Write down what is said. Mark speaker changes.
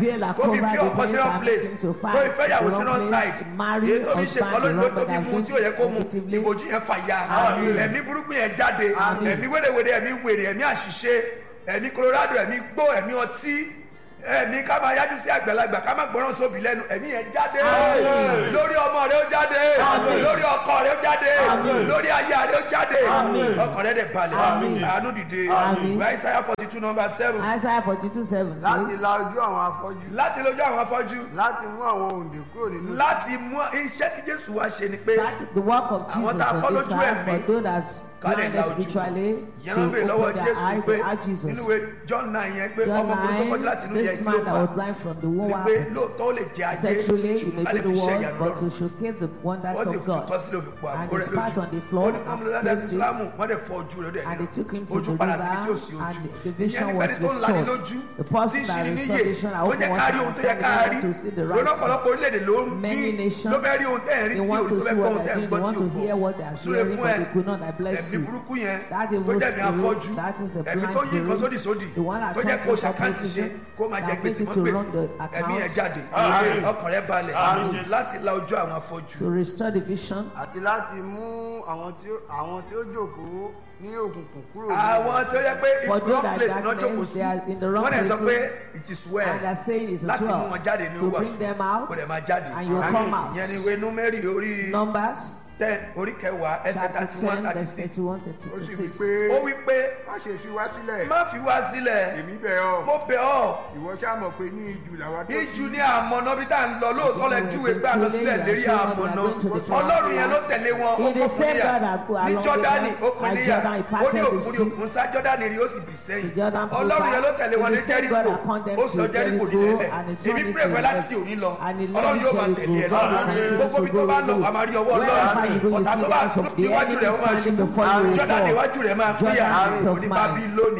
Speaker 1: veil are
Speaker 2: tó fi fi
Speaker 1: covered
Speaker 2: ọkọ sí
Speaker 1: the
Speaker 2: wrong
Speaker 1: men
Speaker 2: place
Speaker 1: permitting to
Speaker 2: tó
Speaker 1: fight
Speaker 2: fi fẹ́ yàwó
Speaker 1: the
Speaker 2: sí
Speaker 1: wrong
Speaker 2: wrong
Speaker 1: place,
Speaker 2: side
Speaker 1: marry
Speaker 2: èyí tó fi ṣe
Speaker 1: husband
Speaker 2: kọ́
Speaker 1: the
Speaker 2: lórí
Speaker 1: wrong
Speaker 2: tó fi
Speaker 1: man
Speaker 2: mu tí ò yẹ kó mu
Speaker 1: positively.
Speaker 2: ìbòjú yẹn fà ya ẹ̀mí burúkú yẹn jáde ẹ̀mí wérewère ẹ̀mí wèrè ẹ̀mí àṣìṣe ẹ̀mí colorado ẹ̀mí gbó ẹ̀mí ọtí ẹ̀mí ká máa yájú sí àgbàlagbà ká máa gbọ́ràn sóbì lẹ́nu ẹ̀mí yẹn jáde lórí ọmọ rẹ ó jáde lórí lórí ọkọ rẹ ó jáde
Speaker 1: Àmín.
Speaker 2: lórí aya rẹ ó jáde
Speaker 1: Àmín.
Speaker 2: ọkàn rẹ dẹ̀ balẹ̀
Speaker 1: Àmín.
Speaker 2: àánú dìde
Speaker 1: Àmín.
Speaker 2: ìwà Isaiah forty two number seven
Speaker 1: Isaiah forty two seven
Speaker 3: láti
Speaker 1: says.
Speaker 3: la ojú àwọn afọ́jú
Speaker 2: láti lójú àwọn afọ́jú
Speaker 3: láti mú àwọn òǹdè kúrò nínú
Speaker 2: láti mú iṣẹ́ tí Jésù wá ṣe ni pé
Speaker 1: That the work of
Speaker 2: Àwọn
Speaker 1: Jesus
Speaker 2: tá a fọ́
Speaker 1: on this
Speaker 2: lójú
Speaker 1: side
Speaker 2: ẹ̀mí,
Speaker 1: for those that's
Speaker 2: ká lè
Speaker 1: blinded
Speaker 2: la ojú.
Speaker 1: spiritually
Speaker 2: ìyẹn ló ń bèrè
Speaker 1: to
Speaker 2: lọ́wọ́
Speaker 1: open their
Speaker 2: Jésù
Speaker 1: eyes
Speaker 2: pé
Speaker 1: to ask Jesus.
Speaker 2: nínú ìwé John nine yẹn pé
Speaker 1: John
Speaker 2: ọmọkùnrin tó kọjú láti inú
Speaker 1: nine,
Speaker 2: yẹn
Speaker 1: this
Speaker 2: kí
Speaker 1: man
Speaker 2: ló
Speaker 1: that
Speaker 2: fà
Speaker 1: was blind from the womb
Speaker 2: wípé
Speaker 1: happened.
Speaker 2: lóòótọ́ ó lè jẹ ayé
Speaker 1: Sexually, he
Speaker 2: ṣùgbọ́n a
Speaker 1: may
Speaker 2: lè
Speaker 1: do
Speaker 2: fi
Speaker 1: the
Speaker 2: ṣe
Speaker 1: world,
Speaker 2: ìyanu
Speaker 1: but to
Speaker 2: lọ́rùn
Speaker 1: showcase the wonders
Speaker 2: wọ́n sì
Speaker 1: of
Speaker 2: fi
Speaker 1: God.
Speaker 2: tọ́ sílẹ̀ òfin pọ̀
Speaker 1: And
Speaker 2: àbúrò
Speaker 1: he
Speaker 2: rẹ̀
Speaker 1: spat on the
Speaker 2: lójú
Speaker 1: floor
Speaker 2: ó ní kọ́mọ
Speaker 1: and
Speaker 2: lọ́dọ̀
Speaker 1: placed
Speaker 2: ìsìlámù
Speaker 1: it
Speaker 2: wọ́n dẹ̀ fọ ojú rẹ̀ ó dẹ̀
Speaker 1: and they took him to
Speaker 2: ojú
Speaker 1: the
Speaker 2: padà síbi tí ò
Speaker 1: river
Speaker 2: sí
Speaker 1: and
Speaker 2: ojú
Speaker 1: the
Speaker 2: ìyẹn
Speaker 1: vision
Speaker 2: nípa
Speaker 1: was
Speaker 2: ẹni tó ń lani
Speaker 1: restored.
Speaker 2: lójú
Speaker 1: The
Speaker 2: tí
Speaker 1: person
Speaker 2: ń
Speaker 1: that
Speaker 2: ṣini níyè
Speaker 1: restored vision, I
Speaker 2: tó
Speaker 1: hope
Speaker 2: jẹ́
Speaker 1: you
Speaker 2: ká
Speaker 1: want
Speaker 2: rí
Speaker 1: to
Speaker 2: ohun tó yẹ ká
Speaker 1: understand
Speaker 2: rí
Speaker 1: to see the
Speaker 2: lónà
Speaker 1: right
Speaker 2: ọ̀pọ̀lọpọ̀ orílẹ̀-èdè ló ń
Speaker 1: Many
Speaker 2: ní
Speaker 1: nations,
Speaker 2: ló fẹ́ rí ohun tẹ́ ẹ̀ rí
Speaker 1: they
Speaker 2: tí
Speaker 1: want
Speaker 2: òun
Speaker 1: to
Speaker 2: tó fẹ́
Speaker 1: see
Speaker 2: gbọ́
Speaker 1: what
Speaker 2: ohun tẹ́
Speaker 1: they're
Speaker 2: ẹ̀
Speaker 1: doing,
Speaker 2: gbọ́
Speaker 1: they want
Speaker 2: tí ò
Speaker 1: to hear what they are
Speaker 2: gbọ́ súré
Speaker 1: hearing,
Speaker 2: fún
Speaker 1: but
Speaker 2: ẹ
Speaker 1: they could not. I bless
Speaker 2: ẹ̀mí
Speaker 1: you.
Speaker 2: burúkú yẹn
Speaker 1: That
Speaker 2: tó
Speaker 1: evil
Speaker 2: jẹ́ mi afọ́jú
Speaker 1: spirit, that is a
Speaker 2: ẹ̀mí
Speaker 1: blind
Speaker 2: tó yí nǹkan
Speaker 1: spirit,
Speaker 2: sódì sódì
Speaker 1: the one that
Speaker 2: tó jẹ́
Speaker 1: turns
Speaker 2: kó
Speaker 1: to
Speaker 2: ṣàkáǹtì ṣe
Speaker 1: opposition,
Speaker 2: kó máa jẹ
Speaker 1: that
Speaker 2: gbèsè
Speaker 1: makes
Speaker 2: mọ́
Speaker 1: it to
Speaker 2: gbèsè
Speaker 1: run the
Speaker 2: ẹ̀mí yẹn
Speaker 1: account.
Speaker 2: jáde
Speaker 4: Àmín.
Speaker 2: ọkàn rẹ balẹ̀
Speaker 4: Àmín.
Speaker 2: láti la ojú àwọn afọ́jú
Speaker 1: to restore the vision
Speaker 3: àti láti mú àwọn tí ó àwọn tí ó jókòó ní òkùnkùn kúrò nínú
Speaker 2: àwọn tó yẹ pé
Speaker 1: For
Speaker 2: ibi
Speaker 1: those
Speaker 2: wrong
Speaker 1: that
Speaker 2: place náà
Speaker 1: darkness,
Speaker 2: jókòó sí
Speaker 1: they are in the wrong
Speaker 2: wọ́n dẹ̀ sọ pé
Speaker 1: places.
Speaker 2: it is well
Speaker 1: and they're saying it's as
Speaker 2: láti mú
Speaker 1: well
Speaker 2: wọn jáde ní
Speaker 1: to
Speaker 2: owó
Speaker 1: bring them out
Speaker 2: kó dẹ̀ máa jáde
Speaker 1: and you will come out.
Speaker 2: ìyẹn ni ìwé númérì orí
Speaker 1: Numbers
Speaker 2: ten orí kẹwàá ẹsẹ̀
Speaker 1: chapter
Speaker 2: thirty one
Speaker 1: ten
Speaker 2: thirty
Speaker 1: verse
Speaker 2: six
Speaker 1: thirty one
Speaker 3: ó
Speaker 1: thirty
Speaker 3: sì wí
Speaker 1: six.
Speaker 3: pé
Speaker 2: ó wí pé
Speaker 3: má ṣe fi wá sílẹ̀
Speaker 2: má fi wá sílẹ̀
Speaker 3: èmi bẹ̀ ọ́
Speaker 2: mo bẹ̀ ọ́
Speaker 3: ìwọ ṣáà mọ̀ pé ní ijù làwa tó
Speaker 2: ìjù ní àmọ̀nà bí tá à ń lọ lóòótọ́ lẹ júwe gbà lọ sílẹ̀ lérí àmọ̀nà ọlọ́run yẹn ló tẹ̀lé wọn ó
Speaker 1: He
Speaker 2: kó
Speaker 1: the same
Speaker 2: fúnníyà
Speaker 1: God that go
Speaker 2: ní
Speaker 1: along
Speaker 2: jọ́dánì
Speaker 1: with
Speaker 2: ó
Speaker 1: them,
Speaker 2: pin
Speaker 1: like
Speaker 2: níyà
Speaker 1: Jordan, he
Speaker 2: ó
Speaker 1: parted
Speaker 2: ní
Speaker 1: the
Speaker 2: òkun ní
Speaker 1: sea.
Speaker 2: òkun sá jọ́dánì rí ó sì bì sẹ́yìn
Speaker 1: The Jordan flowed
Speaker 2: ọlọ́run yẹn ló
Speaker 1: back.
Speaker 2: tẹ̀lé wọn
Speaker 1: He
Speaker 2: ní
Speaker 1: the same
Speaker 2: jẹ́ríkò
Speaker 1: God that condemned
Speaker 2: ó sọ
Speaker 1: to
Speaker 2: jẹ́ríkò
Speaker 1: Jericho,
Speaker 2: nílẹ̀
Speaker 1: and he
Speaker 2: èmi
Speaker 1: turned it
Speaker 2: pray
Speaker 1: to
Speaker 2: fẹ́
Speaker 1: a
Speaker 2: láti
Speaker 1: left.
Speaker 2: òní lọ
Speaker 1: And he led
Speaker 2: ọlọ́run yóò máa
Speaker 1: Jericho.
Speaker 2: tẹ̀lé ẹ
Speaker 1: God will
Speaker 2: lọ
Speaker 1: continue
Speaker 2: gbogbo
Speaker 1: to
Speaker 2: bí tó
Speaker 1: go
Speaker 2: bá
Speaker 1: with
Speaker 2: lọ
Speaker 1: you.
Speaker 2: wà máa rí ọwọ́
Speaker 1: Wherever you go,
Speaker 2: ọlọ́run
Speaker 1: you
Speaker 2: ọ̀tá
Speaker 1: see
Speaker 2: tó
Speaker 1: the
Speaker 2: bá
Speaker 1: hands of the
Speaker 2: níwájú
Speaker 1: enemy
Speaker 2: rẹ̀ ó máa
Speaker 1: standing
Speaker 2: ṣubú
Speaker 1: before you will
Speaker 2: jọ́dánì
Speaker 1: fall.
Speaker 2: iwájú rẹ̀ máa
Speaker 1: Jordan
Speaker 2: pínyà
Speaker 1: out of
Speaker 2: òní
Speaker 1: mind.
Speaker 2: bá bí lónìí